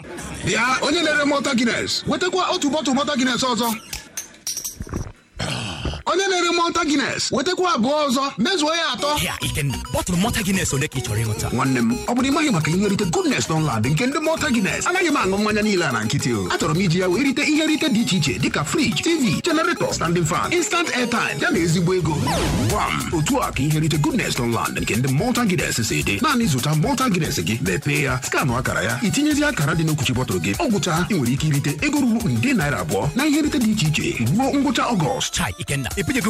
bịa onye na-ere mọta gines wetakwa otu bọtụ mọta gines ọzọ onye na-ere mọta gines wetakwa abụọ ọzọ mezuo ya atọ Ya, Ikenna, bọtụlụ mọta Guinness ole ka ị chọrọ ịṅụta? nwanne m ọ bụrụ ịmaghị maka ihe nrite goodness Dunlad nke ndị mọta gines anaghị m aṅụ mmanya niile a na nkịtị o achọrọ m iji ya wee rite ihe nrite dị iche iche dịka friji tv generator standing fan instant airtime ya na ezigbo ego gwam otu a ka ihe nrite goodness Dunlad nke ndị mọta gines si dị naanị zụta mọta gines gị mepee ya skanụ akara ya itinyezi akara dị n'okwuchi bọtụlụ gị ọ gwụcha ị nwere ike irite ego ruru nde naira abụọ na ihe nrite dị iche iche ruo ngwụcha ọgọst Chai, Ikenna, ị